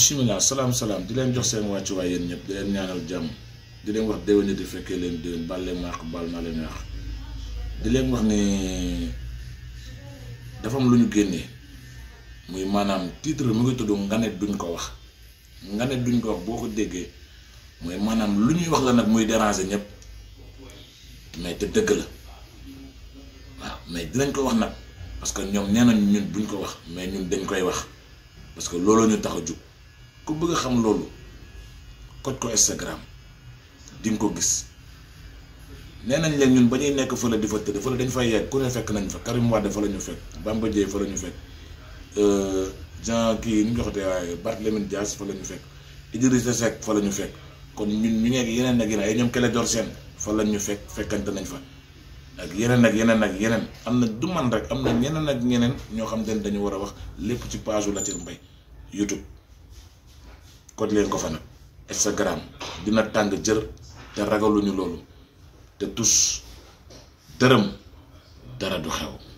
bisimilah salaam salaam di leen jox seen wàccuwaay yéen ñëpp di leen ñaanal jàmm di leen wax déwén di fekkee leen déwén baal leen maax baal naa leen maax di leen wax ni dafa am lu ñu génnee muy maanaam titre mu ngi tudd nganet duñ ko wax nganet duñ ko wax boo ko déggee mooy maanaam lu ñuy wax la nag muy déranger ñëpp mais te dëgg la waaw mais dinañ ko wax nag parce que ñoom nee nañ ñun buñ ko wax mais ñun dañ koy wax parce que looloo ñu tax a jug ku bëgg a xam loolu koj ko Instagram di nga ko gis nee nañ leen ñun ba ñuy nekk fële di fa tëdd fële dañ fay yegg ku ne fekk nañ fa Karim Wade fa la ñu fekk Bamba Dièye fa la ñu fekk Jean kii nu ñu joxatee waaye Barthélémy Dias fa la ñu fekk Idrissa Seck fa la ñu fekk kon ñun ñu nekk yeneen ak yeneen ay ñoom Clédor Sène fa la ñu fekk fekkante nañ fa ak yeneen ak yeneen ak yeneen am na du man rek am na ñeneen ak ñeneen ñoo xam te ne dañu war a wax lépp ci page u Latir Mbaye YouTube koj leen ko fa nag Instagram dina tàng jër te ragaluñu loolu te tus dërëm dara du xew